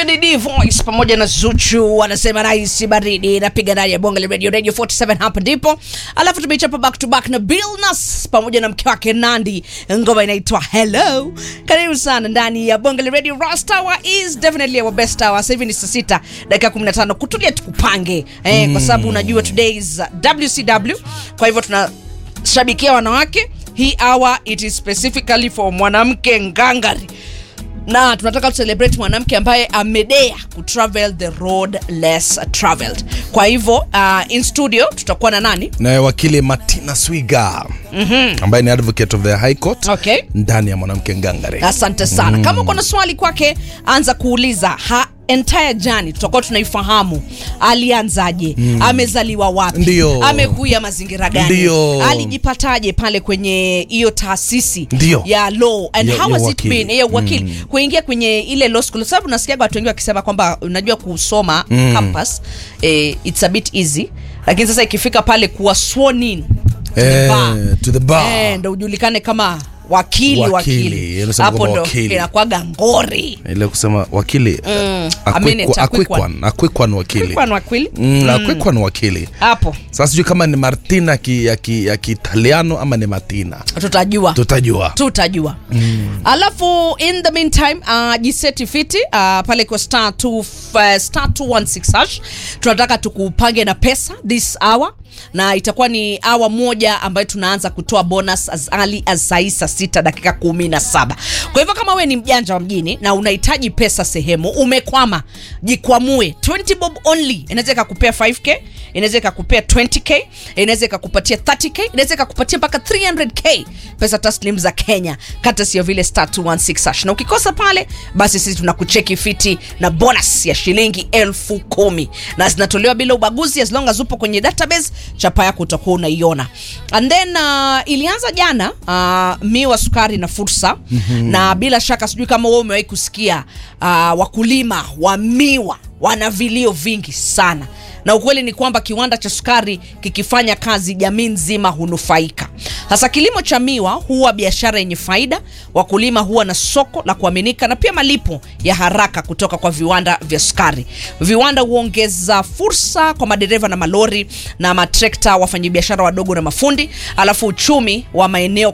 Lady D Voice pamoja na Zuchu wanasema rais baridi napiga ndani ya bonge la radio radio 47 hapa ndipo. Alafu tumeichapa back to back na Bill Nass pamoja na mke wake Nandi, ngoma inaitwa Hello. Karibu sana ndani ya bonge la radio. Rust Hour is definitely our best hour. Sasa hivi ni saa sita dakika 15, kutulia tukupange eh, kwa sababu unajua today is WCW, kwa hivyo tunashabikia wanawake. Hii hour it is specifically for mwanamke ngangari na tunataka tucelebrate mwanamke ambaye amedea kutravel the road less traveled. Kwa hivyo uh, in studio tutakuwa na nani? naye wakili Martina Swiga ambaye ni advocate of the High Court Okay. ndani ya mwanamke ngangare. Asante sana. Kama uko na swali kwake, anza kuuliza ha entire journey tutakuwa tunaifahamu alianzaje, amezaliwa wapi, Ndio. amekuya mazingira gani, Ndio. alijipataje pale kwenye hiyo taasisi Ndio. ya law and Ya- how ya has it wakili. been ya wakili kuingia kwenye ile law school, sababu nasikia watu wengi wakisema kwamba unajua kusoma campus eh, it's a bit easy, lakini sasa ikifika pale kuwa sworn in to the Eh, bar, to the bar. eh, ndo ujulikane kama wakili Wakili, wakili, unasema hapo kwamba ndo wakili. inakwaga ngori ile kusema wakili I mean it, a quick one. akwikwan wakili Quick one, wakili Mm, akwikwan wakili hapo sasa sijui kama ni martina ki- ya ki- ya kiitaliano ama ni martina tutajua tutajua tutajua alafu in the meantime uh, jiseti fiti uh, pale kwa star, two, uh, star 216 hash tunataka tukupange na pesa this hour na itakuwa ni awa moja ambayo tunaanza kutoa bonus as early as saa saa sita dakika kumi na saba kwa hivyo kama we ni mjanja wa mjini na unahitaji pesa sehemu umekwama jikwamue 20 bob only inaweza ikakupea 5k inaweza ikakupea 20k inaweza ikakupatia 30k inaweza ikakupatia mpaka 300k pesa taslim za kenya kata sio vile star 216 hash na ukikosa pale basi sisi tunakucheki fiti na bonus ya shilingi elfu kumi na zinatolewa bila ubaguzi as long as upo kwenye database chapa yako utakuwa unaiona and then uh, ilianza jana uh, miwa sukari na fursa mm-hmm. na bila shaka sijui kama wewe umewahi kusikia uh, wakulima wa miwa wana vilio vingi sana na ukweli ni kwamba kiwanda cha sukari kikifanya kazi jamii nzima hunufaika sasa kilimo cha miwa huwa biashara yenye faida wakulima huwa na soko la kuaminika na pia malipo ya haraka kutoka kwa viwanda vya sukari viwanda huongeza fursa kwa madereva na malori na matrekta wafanyabiashara wadogo na mafundi alafu uchumi wa maeneo